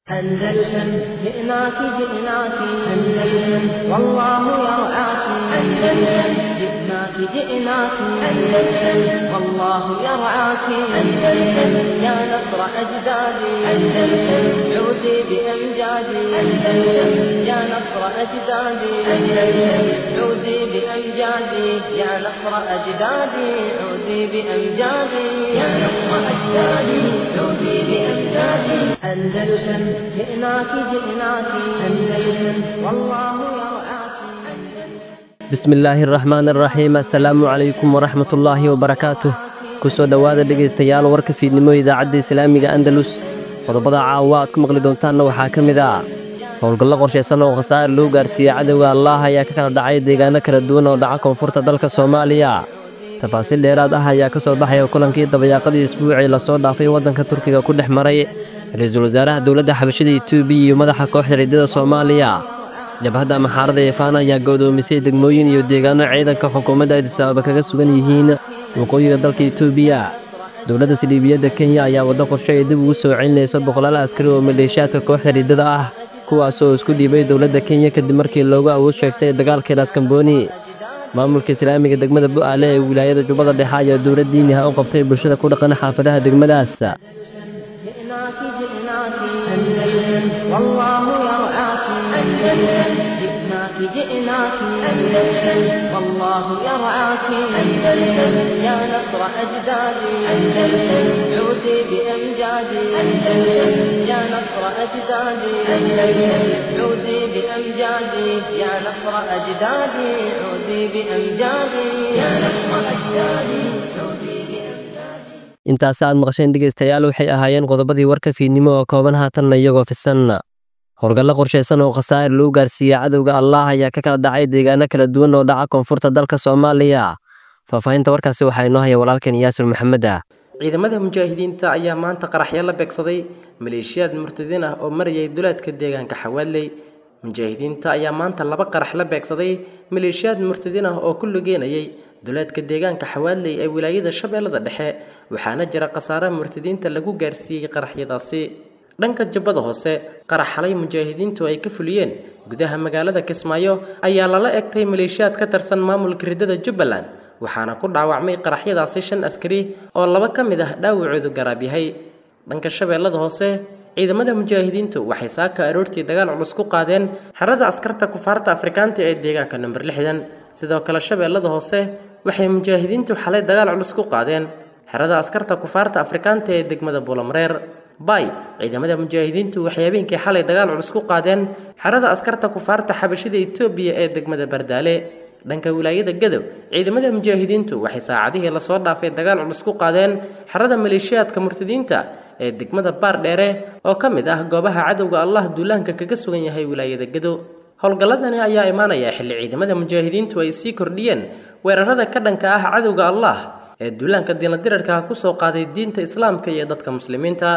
أندلسن جئناك جئناك أندلسن والله يرعاك أندلسن جئناك جئناك أندلسن والله يرعاك أندلسن يا نصر أجدادي أندلسن عودي بأمجادي أندلسن يا نصر أجدادي أندلسن عودي بأمجادي يا نصر أجدادي عودي بأمجادي يا نصر أجدادي عودي بأمجادي أندلسن جئناك جئناك أندلسن والله يرعاك bismi illaahi araxmaan araxiim assalaamu calaykum waraxmatullaahi wabarakaatuh ku soo dhowaada dhegaystayaal warka fiidnimo idaacadda islaamiga andalus qodobada caawa aad ku maqli doontaanna waxaa ka mid ah howlgallo qorshaysan oo khasaare loo gaarsiiyey cadowga allaah ayaa ka kala dhacay deegaano kala duwan oo dhaca koonfurta dalka soomaaliya tafaasiil dheeraad ah ayaa ka soo baxaya kulankii dabayaaqadii isbuucii lasoo dhaafay waddanka turkiga ku dhex maray ra-iisul wasaaraha dowladda xabashada etoobiya iyo madaxa kooxda riddada soomaaliya jabhadda maxaarada eefaan ayaa go'doomisay degmooyin iyo deegaano ciidanka xukuumadda adisababa kaga sugan yihiin waqooyiga dalka etoobiya dowladda siliibiyadda kenya ayaa waddo qorshe ay dib ugu soo celinayso boqolaal askari oo maleeshiyaadka kooxda riddada ah kuwaas oo isku dhiibay dowladda kenya kadib markii loogu awood sheegtay dagaalkii laaskambooni maamulka islaamiga degmada bu'aale ee wilaayada jubbada dhexe ayaa dowlad diiniha u qabtay bulshada ku dhaqan xaafadaha degmadaas جئناك جئناك أندلسن والله يرعاك أندلسن جئناك جئناك أندلسن والله يرعاك أندلسن يا نصر أجدادي أندلسن عودي بأمجادي أندلسن يا نصر أجدادي أندلسن عودي بأمجادي يا نصر أجدادي عودي بأمجادي يا نصر أجدادي عودي بأمجادي intaas aad maqasheen dhegaystayaal waxay ahaayeen qodobadii warka fiidnimo oo kooban haatanna iyagoo fisan howlgallo qorshaysan oo khasaare loo gaarsiiyey cadowga allaah ayaa ka kala dhacay deegaano kala duwan oo dhaca koonfurta dalka soomaaliya faahfaahinta warkaasi waxaa inoo haya walaalkeen yaasir maxamed ah ciidamada mujaahidiinta ayaa maanta qaraxyo la beegsaday maleeshiyaad murtadiin ah oo marayay duleedka deegaanka xawaaley mujaahidiinta ayaa maanta laba qarax la beegsaday maleeshiyaad murtadiin ah oo ku lugeenayay duleedka deegaanka xawaaley ee wilaayada shabeellada dhexe waxaana jira khasaare murtadiinta lagu gaarsiiyey qaraxyadaasi dhanka jubbada hoose qarax xalay mujaahidiintu ay ka fuliyeen gudaha magaalada kismaayo ayaa lala egtay maleeshiyaad ka tirsan maamulka riddada jubbaland waxaana ku dhaawacmay qaraxyadaasi shan askari oo laba ka mid ah dhaawacoodu garaab yahay dhanka shabeellada hoose ciidamada mujaahidiintu waxay saaka aroortii dagaal culus ku qaadeen xerada askarta kufaarta afrikaanta ee deegaanka number lixdan sidoo kale shabeellada hoose waxay mujaahidiintu xalay dagaal culus ku qaadeen xerada askarta kufaarta afrikaanta ee degmada buulamreer bay ciidamada mujaahidiintu waxay habeenkii xalay dagaal culus ku qaadeen xerada askarta kufaarta xabashida etoobiya ee degmada bardaale dhanka wilaayada gadow ciidamada mujaahidiintu waxay saacadihii lasoo dhaafay dagaal culus ku qaadeen xerada maleeshiyaadka murtadiinta ee degmada baar dheere oo ka mid ah goobaha cadowga allah duulaanka kaga sugan yahay wilaayada gadow howlgalladani ayaa imaanaya xilli ciidamada mujaahidiintu ay sii kordhiyeen weerarada ka dhanka ah cadowga allah ee duulaanka diinadirarka kusoo qaaday diinta islaamka iyo dadka muslimiinta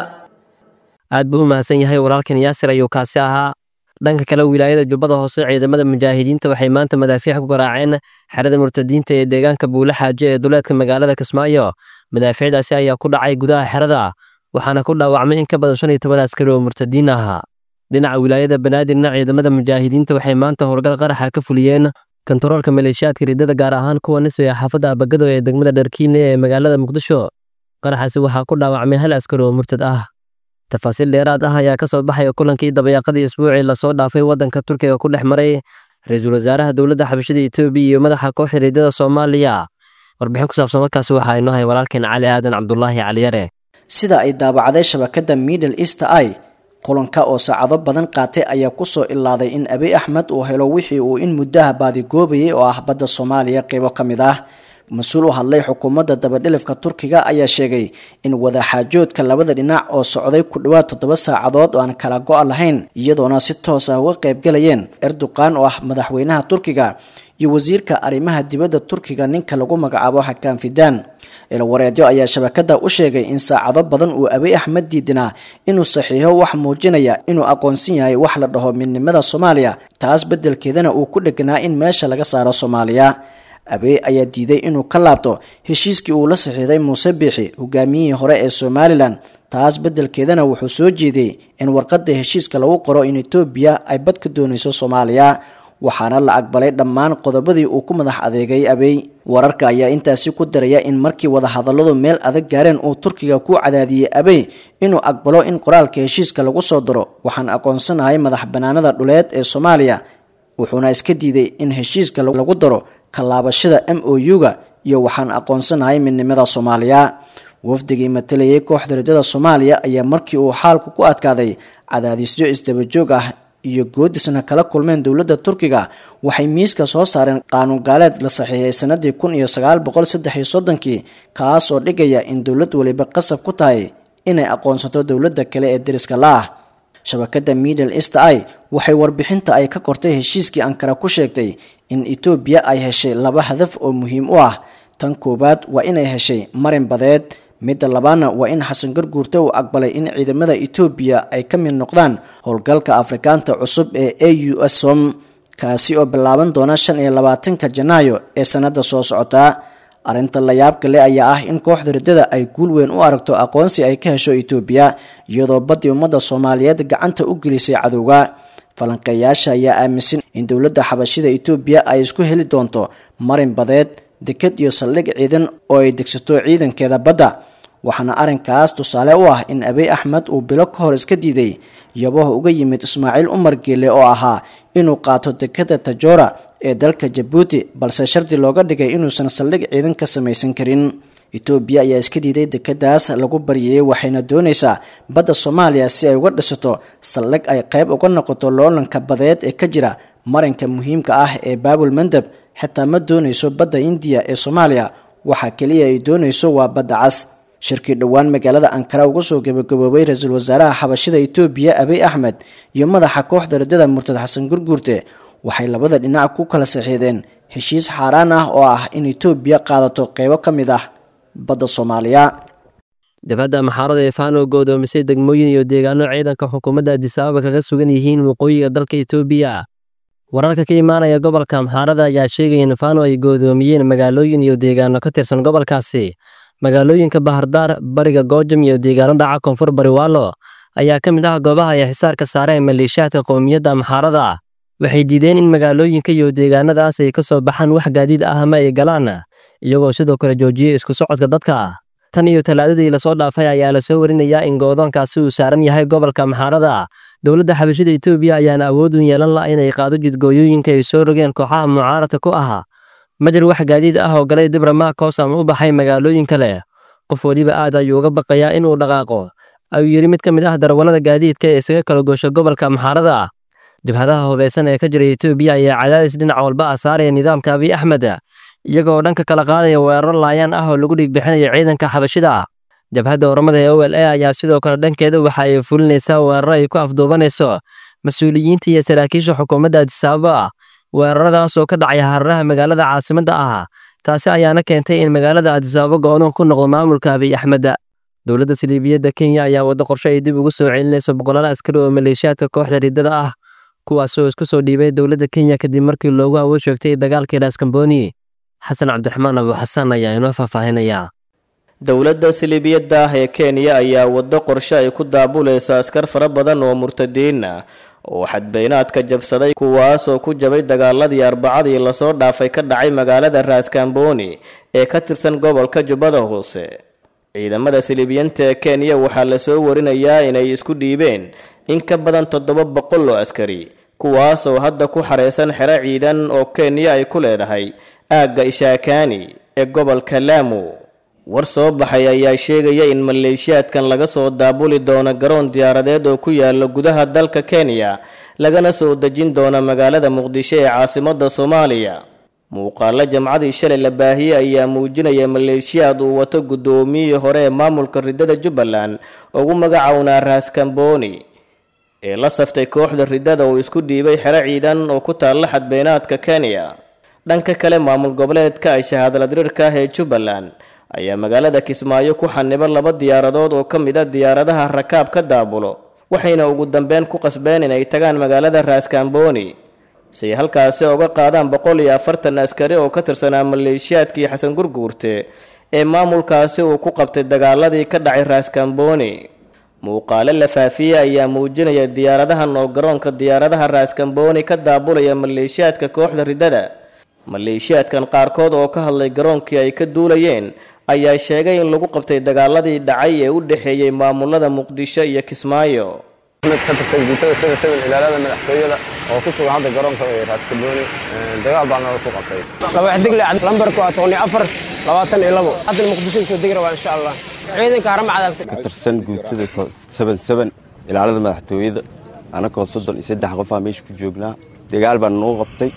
aad buu u mahadsan yahay walaalkan yaasir ayuu kaasi ahaa dhanka kale wilaayada jubbada hoose ciidamada mujaahidiinta waxay maanta madaafiic ku garaaceen xerada murtadiinta ee deegaanka buule xaaje ee duleedka magaalada kismaayo madaafiicdaasi ayaa ku dhacay gudaha xerada waxaana ku dhaawacmay in ka badan shan iyo toban askari oo murtadiin ah dhinaca wilaayada banaadirna ciidamada mujaahidiinta waxay maanta howlgal qaraxa ka fuliyeen kontaroolka maleeshiyaadka riddada gaar ahaan kuwa nisbaya xaafadda abagado ee degmada dharkiinle ee magaalada muqdisho qaraxaasi waxaa ku dhaawacmay hal askari oo murtad ah tafaasiil dheeraad ah ayaa ka soo baxaya kulankii dabayaaqadii isbuucii lasoo dhaafay waddanka turkiga ku dhex maray ra-iisul wasaaraha dowladda xabashada etoobiya iyo madaxa kooxda riddada soomaaliya warbixin ku saabsan warkaasi waxaa inoo hay walaalkeen cali aadan cabdulaahi caliyare sida ay daabacday shabakadda middle east i kulanka oo saacado badan qaatay ayaa kusoo ilaaday in abiy axmed uu helo wixii uu in muddaha baadigoobayay oo ah badda soomaaliya qeybo ka mid ah mas-uul u hadlay xukuumadda dabadhilifka turkiga ayaa sheegay in wadaxaajoodka labada dhinac oo socday ku dhowaad toddoba saacadood oo aan kala go-a lahayn iyadoona si toos ah uga qaybgalayeen erdogan oo ah madaxweynaha turkiga iyo wasiirka arrimaha dibadda turkiga ninka lagu magacaabo xakaan fidaan ilwareedyo ayaa shabakada u sheegay in saacado badan uu abiy axmed diidinaa inuu saxiixo wax muujinaya inuu aqoonsan yahay wax la dhaho midnimada soomaaliya taas beddelkeedana uu ku dheganaa in meesha laga saaro soomaaliya abiy ayaa diiday inuu ka laabto heshiiskii uu la saxiixday muuse biixi hogaamiyihii hore ee somalilan taas beddelkeedana wuxuu soo jeeday in warqadda heshiiska lagu qoro in etoobiya ay bad ka doonayso soomaaliya waxaana la aqbalay dhammaan qodobadii uu ku madax adeegay abey wararka ayaa intaasi ku daraya in markii wadahadalladu meel adag gaareen uu turkiga ku cadaadiyey abey inuu aqbalo in qoraalka heshiiska lagu soo daro waxaan aqoonsanahay madax banaanada dhuleed ee soomaaliya wuxuuna iska diiday in heshiiska lagu daro kalaabashada m o u-ga iyo waxaan aqoonsanahay midnimada soomaaliya wafdigii matalayay kooxda ridada soomaaliya ayaa markii uu xaalku ku adkaaday cadaadisyo isdabajoog ah iyo goodisna kala kulmeen dowladda turkiga waxay miiska soo saareen qaanuun gaaleed la saxiixay sanadii kun iyo sagaal boqol saddex iyo soddonkii kaas oo dhigaya in dowlad waliba qasab ku tahay inay aqoonsato dowladda kale ee deriska la ah shabakadda middle east i waxay warbixinta ay ka kortay heshiiskii ankara ku sheegtay in etoobiya ay heshay laba hadaf oo muhiim u ah tan koowaad waa inay heshay marin badeed midda labaadna waa in xasan garguurte uu aqbalay in ciidamada etoobiya ay ka mid noqdaan howlgalka afrikaanta cusub ee a u s som kaasi oo bilaaban doona shan iyo labaatanka janaayo ee sanada soo socota arrinta layaabka le ayaa ah in kooxda riddada ay guul weyn u aragto aqoonsi ay ka hesho etoobiya iyadoo baddii ummadda soomaaliyeed gacanta u gelisay cadowga falanqeeyaasha ayaa aaminsan in dowladda xabashida etoobiya ay isku heli doonto marin badeed deked iyo saldhig ciidan oo ay degsato ciidankeeda badda waxaana arrinkaas tusaale u ah in abiy axmed uu bilo ka hor iska diiday yabaha uga yimid ismaaciil umar geele oo ahaa inuu qaato dekeda tajora ee dalka jabuuti balse shardi looga dhigay inuusan saldhig ciidan ka samaysan karin etoobiya ayaa iska diiday dekedaas lagu baryayay waxayna doonaysaa badda soomaaliya si ay uga dhisato saldhig ay qayb uga noqoto loolanka badeed ee ka jira marinka muhiimka ah ee baabul mandab xitaa ma doonayso badda indiya ee soomaaliya waxaa keliya ay doonayso waa badda cas shirkii dhowaan magaalada ankara uga soo gabagaboobay ra-iisul wasaaraha xabashida etoobiya abiy axmed iyo madaxa kooxda riddada murtad xasan gurguurte waxay labada dhinac ku kala saxiideen heshiis xaaraan ah oo ah in etoobiya qaadato qeybo ka mid ah badda soomaaliya dafadda maxaarada ee faano go'doomisay degmooyin iyo deegaano ciidanka xukuumadda adisababa kaga sugan yihiin waqooyiga dalka etoobiya wararka ka imaanaya gobolka amxaarada ayaa sheegaya in faano ay goodoomiyeen magaalooyin iyo deegaano ka tirsan gobolkaasi magaalooyinka bahardaar bariga goojam iyo deegaano dhaca koonfur bariwaalo ayaa ka mid ah goobaha ay xisaarka saareen maleeshiyaadka qowmiyadda amxaarada waxay diideen in magaalooyinka iyo deegaanadaas ay ka soo baxaan wax gaadiid ah ama ay galaan iyagoo sidoo kale joojiyey isku socodka dadka tan iyo talaadadii lasoo dhaafay ayaa lasoo warinayaa in goodoonkaasi uu saaran yahay gobolka amxaarada dowladda xabashida etoobiya ayaana awood u yeelan la inay qaado jidgooyooyinka ay soo rogeen kooxaha mucaaradka ku ahaa ma jir wax gaadiid ah oo galay dibramaakos ama u baxay magaalooyin kale qof weliba aad ayuu uga baqayaa inuu dhaqaaqo ayuu yidhi mid ka mid ah darawallada gaadiidka ee isaga kala goosho gobolka amxaarada jabhadaha hubeysan ee ka jira etoobiya ayaa cadaadis dhinac walba ah saaraya nidaamka abiy axmed iyagoo dhanka kala qaadaya weeraro laayaan ah oo lagu dhiigbixinayo ciidanka xabashida jabhadda oromada ee o l a ayaa sidoo kale dhankeeda waxa ay fulinaysaa weeraro ay ku afduubanayso mas-uuliyiinta iyo saraakiisha xukuumadda adisababa weeraradaas oo ka dhacay hararaha magaalada caasimadda ah taasi ayaana keentay in magaalada adisababa go-doon ku noqdo maamulka abiy axmed dowladda saliibiyadda kenya ayaa waddo qorshe ay dib ugu soo celinayso boqolaal askari oo maleeshiyaadka kooxda riddada ah kuwaasoo isku soo dhiibay dowladda kenya kadib markii loogu awood sheegtay dagaalkii raaskamboni xasan cabdiraxmaan abu xasan ayaa inoo faahfaahinayaa dowladda siliibiyadda ah ee kenya ayaa waddo qorshe ay ku daabulaysa askar fara badan oo murtadiin ah oo xadbeynaadka jabsaday kuwaasoo ku jabay dagaaladii arbacadii lasoo dhaafay ka dhacay magaalada raaskamboni ee ka tirsan gobolka jubbada hoose ciidamada siliibiyanta ee kenya waxaa lasoo warinayaa inay isku dhiibeen in ka badan toddoba boqol oo askari kuwaasoo hadda ku xareysan xero ciidan oo kenya ay ku leedahay aagga ishaakaani ee gobolka laamu war soo baxay ayaa sheegaya in maleeshiyaadkan laga soo daabuli doono garoon diyaaradeed oo ku yaala gudaha dalka kenya lagana soo dejin doono magaalada muqdisho ee caasimadda soomaaliya muuqaalo jamcadii shalay la baahiyey ayaa muujinaya maleeshiyaad uu wato guddoomiyihii hore ee maamulka riddada jubbaland ugu magacownaa raaskamboni ee la saftay kooxda riddada uu isku dhiibay xero ciidan oo ku taalla xadbeynaadka kenya dhanka kale maamul goboleedka ay shahaadaladirirka ah ee jubbaland ayaa magaalada kismaayo ku xaniba laba diyaaradood oo ka mid a diyaaradaha rakaab ka daabulo waxayna ugu dambeyn ku qasbeen inay tagaan magaalada raaskamboni si ay halkaasi uga qaadaan boqol iyo afartan askari oo ka tirsanaa maleeshiyaadkii xasan gurguurte ee maamulkaasi uu ku qabtay dagaaladii ka dhacay raaskamboni muuqaalo la faafiyey ayaa muujinaya diyaaradahan oo garoonka diyaaradaha raaskambooni ka daabulaya maleeshiyaadka kooxda riddada maleeshiyaadkan qaarkood oo ka hadlay garoonkii ay ka duulayeen ayaa sheegay in lagu qabtay dagaaladii dhacay ee u dhexeeyey maamulada muqdisho iyo kismaayo mid ka tirsan guutada sida sawil ilaalada madaxtooyada oo ku sugan hadda garoonka raaskabooni dagaal baa nala ku qabtay labaxdigle lambarku waa toban iyo afar labaatan iyo labo hadda muqdisho soo degi rabaa insha allah ciidanka harama cadaagtay ka tirsan guutada seven seven ilaalada madaxtooyada anakoo soddon iyo saddex qofaa meesha ku joognaa dagaal baa nagu qabtay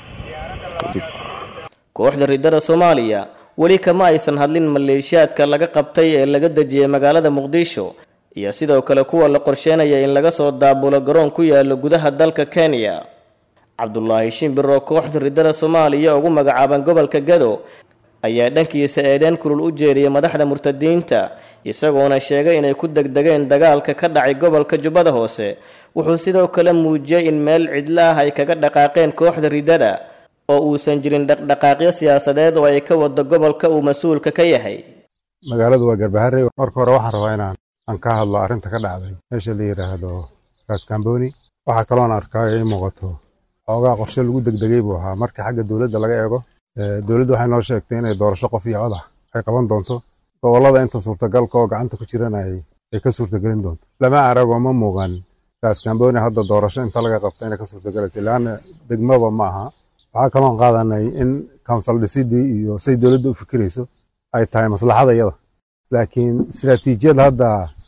kooxda riddada soomaaliya weli kama aysan hadlin maleeshiyaadka laga qabtay ee laga dejiyey magaalada muqdisho iyo sidoo kale kuwa la qorsheynaya in laga soo daabulo garoon ku yaalo gudaha dalka kenya cabdulaahi shimbir oo kooxda riddada soomaaliya ugu magacaaban gobolka gado ayaa dhankiisa eedeen kulul u jeediyey madaxda murtadiinta isagoona sheegay inay ku degdegeen dagaalka ka dhacay gobolka jubbada hoose wuxuu sidoo kale muujiyey in meel cidlo ah ay kaga dhaqaaqeen kooxda riddada oo uusan jirin dhaqdhaqaaqyo siyaasadeed oo ay ka wado gobolka uu mas-uulka ka yahay magaaladu waa garbaharey marka hore waxaan rabaa inaan aan ka hadlo arrinta ka dhacday meesha la yidhaahdo raskamboni waxaa kaloon arkaa ii muuqato xoogaa qorshe lagu degdegay buu ahaa marka xagga dowladda laga eego dowladda waxay noo sheegtay inay doorasho qof iyo cod ah ay qaban doonto gobollada inta suurtagalka oo gacanta ku jiran ay ka suurtagelin doonto lama aragoo ma muuqan raskamboni hadda doorasho inta laga qabta inay ka suurtagelaysa ilaana degmaba ma aha waxaa kaloon qaadanay in council dhisidii iyo say dowladda u fikirayso ay tahay maslaxada iyada laakiin istiraatiijiyad hadda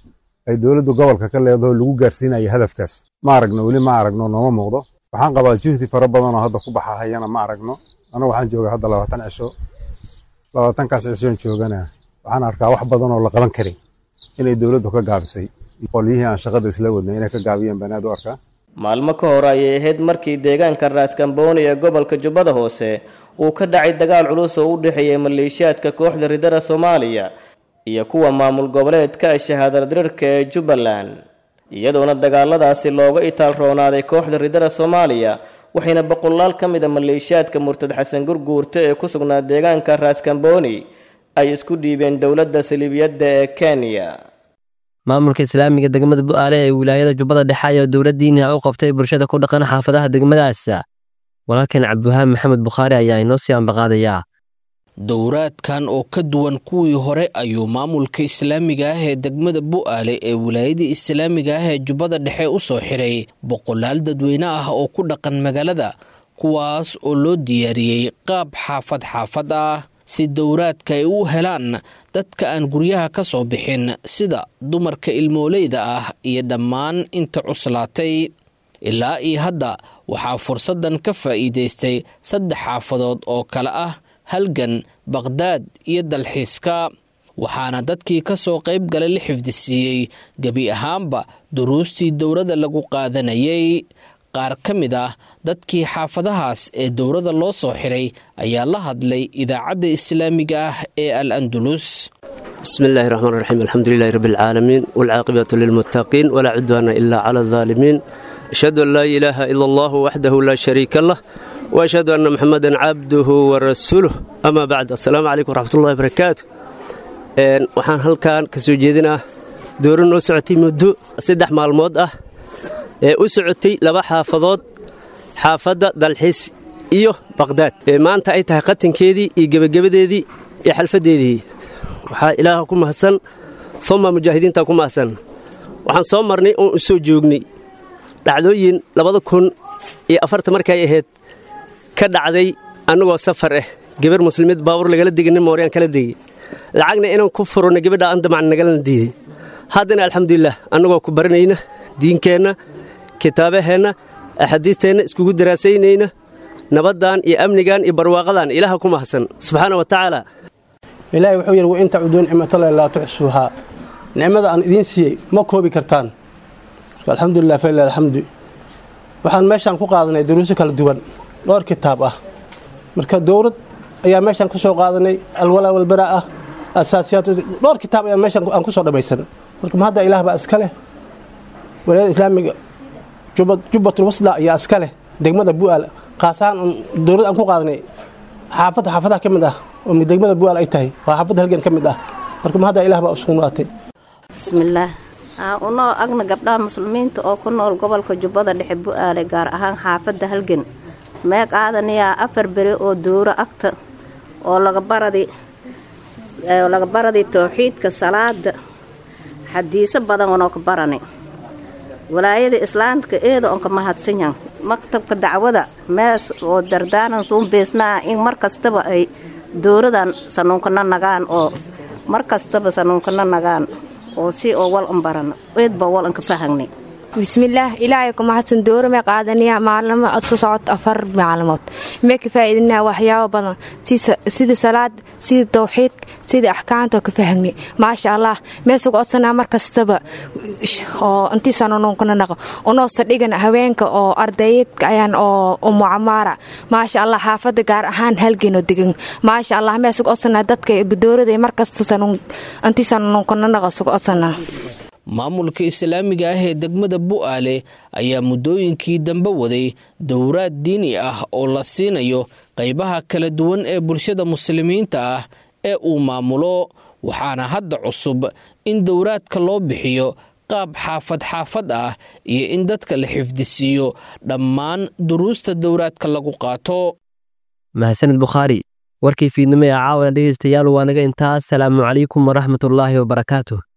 ay dowladda gobolka ka leedaho lagu gaarsiinaya hadafkaas ma aragno weli ma aragno nooma muuqdo waxaan qabaa juhdi fara badan oo hadda ku baxahayana ma aragno anagu waxaan joogaa hadda labaatan cisho labaatankaas cishoon joogana waxaan arkaa wax badan oo la qaban karay inay dowladdu ka gaabisay qolyihii aan shaqada isla wadnay inay ka gaabiyeen banaad u arkaa maalmo ka hor ayay ahayd markii deegaanka raaskambooni ee gobolka jubbada hoose uu ka dhacay dagaal culus oo u dhexeeyey maleeshiyaadka kooxda riddada soomaaliya iyo kuwa maamul goboleedka shahaadar dirirka ee jubbaland iyadoona dagaaladaasi looga itaal roonaaday kooxda riddada soomaaliya waxayna boqolaal ka mid a maleeshiyaadka murtad xasan gurguurta ee ku sugnaa deegaanka raaskambooni ay isku dhiibeen dowladda saliibiyadda ee kenya maamulka islaamiga degmada bu'aale ee wilaayada jubbada dhexe ayaa dowladdiina u qabtay bulshada ku dhaqan xaafadaha degmadaas walaalkan cabdiwahaan maxamed bukhaari ayaa inoo sii ambaqaadayaa dowraadkan oo ka duwan kuwii hore ayuu maamulka islaamiga ah ee degmada bu'aale ee wilaayadii islaamiga ah ee jubbada dhexe u soo xiray boqolaal dadweyne ah oo ku dhaqan magaalada kuwaas oo loo diyaariyey qaab xaafad xaafad ah si dowraadka ay u helaan dadka aan guryaha ka soo bixin sida dumarka ilmooleyda ah iyo dhammaan inta cuslaatay ilaa iyo hadda waxaa fursaddan ka faa'iidaystay saddex xaafadood oo kale ah halgan baqhdaad iyo dalxiiska waxaana dadkii ka soo qayb galay la xifdisiiyey gebi ahaanba duruustii dowladda lagu qaadanayay qaar ka mid ah dadkii xaafadahaas ee dowladda loo soo xiray ayaa la hadlay idaacadda islaamiga ah ee al andulus bismi illaahi raxmaan raxiim alxamdulilahi rabbi alcaalamiin waalcaaqibatu lilmuttaqiin walaa cudwaana ilaa cala aldaalimiin ashhadu an laa ilaaha ila allahu waxdahu laa shariika lah waashhadu anna muxamadan cabduhu wa rasuuluh amaa bacd assalaamu calaykum waraxmatullahi barakaatu waxaan halkan ka soo jeedinaa dooro noo socotay muddo saddex maalmood ah ee u socotay laba xaafadood xaafadda dalxiis iyo baqhdaad ee maanta ay tahay qatankeedii iyo gebagabadeedii iyo xalfaddeedii waxaa ilaaha ku mahadsan uma mujaahidiinta ku mahadsan waxaan soo marnay oon u soo joognay dhacdooyin labada kun iyo afarta markay ahayd ka dhacday annagoo safar ah gabar muslimiid baabuur lagala degay nin mooryaan kala degay lacagna inaan ku furno gabadha aan damacan nagalana diiday haddana alxamdulilah annagoo ku baranayna diinkeenna kitaabaheenna axaadiisteenna iskugu daraasaynayna nabaddan iyo amnigan iyo barwaaqadan ilaaha ku mahadsan subxaana wa tacaala ilaahay wuxuu yidhi wain tacuduu nicmatallahi laa tuxsuuhaa nicmada aan idiin siiyey ma koobi kartaan alxamdulilah falilah alxamdu waxaan meeshaan ku qaadanay duruuso kala duwan dhowr kitaab ah marka dowlad ayaa meeshaan ku soo qaadanay alwalaa walbaraa ah asaasiyaat dhowr kitaab ayaa meeshaan aan ku soo dhammaysan marka ma hadda ilaah baa iska leh walaayada islaamiga jubbatul wasla ayaa iska leh degmada bu'aal khaasahaan dowlad aan ku qaadanay xaafadda xaafadaha ka mid ah oo degmada bu'aal ay tahay waa xaafadda halgan ka mid ah marka ma hadda ilaah baa usugnaatay bismillaah unoo agna gabdhaha muslimiinta oo ku nool gobolka jubbada dhexe bu-aale gaar ahaan xaafadda halgan meeq aadaniyaa afar beri oo duuro agta oo laga baradi laga baradi towxiidka salaada xadiiso badan wanoo ka barani walaayada islaamka eeda oon ka mahadsanyan maktabka dacwada mees oo dardaanan suun beesnaa in mar kastaba ay dowradan sanuunkana nagaan oo mar kastaba sanuunkana nagaan oo si oo wal an barano eedba wal an ka fahangnay bismillaah ilaahay ku mahadsan dowrame qaadaniya maalamo soo socod afar maalmood mee ka faa'iidinaa waxyaabo badan sida salaad sida tawxiidka sida axkaamta ka fahangnay maasha allah meesugu codsanaa mar kastaba oo intiisanununkana naqo unoo sadhigan haweenka oo ardayeedka ayaan oo mucamaara maasha allah xaafada gaar ahaan halgeenoo degan maasha allah meesugu codsanaa dadka dowrada markasta intiisanununkana naqo sugu codsanaa maamulka islaamiga ah ee degmada bu'aale ayaa muddooyinkii dambe waday dowraad diini ah oo la siinayo qaybaha kala duwan ee bulshada muslimiinta ah ee uu maamulo waxaana hadda cusub in dowraadka loo bixiyo qaab xaafad xaafad ah iyo in dadka la xifdisiiyo dhammaan duruusta dowraadka lagu qaato mahadsanid bukhaari warkii fiidnimo ee caawana dhegeystayaal waa naga intaas salaamu calaykum waraxmatullaahi wabarakaatuh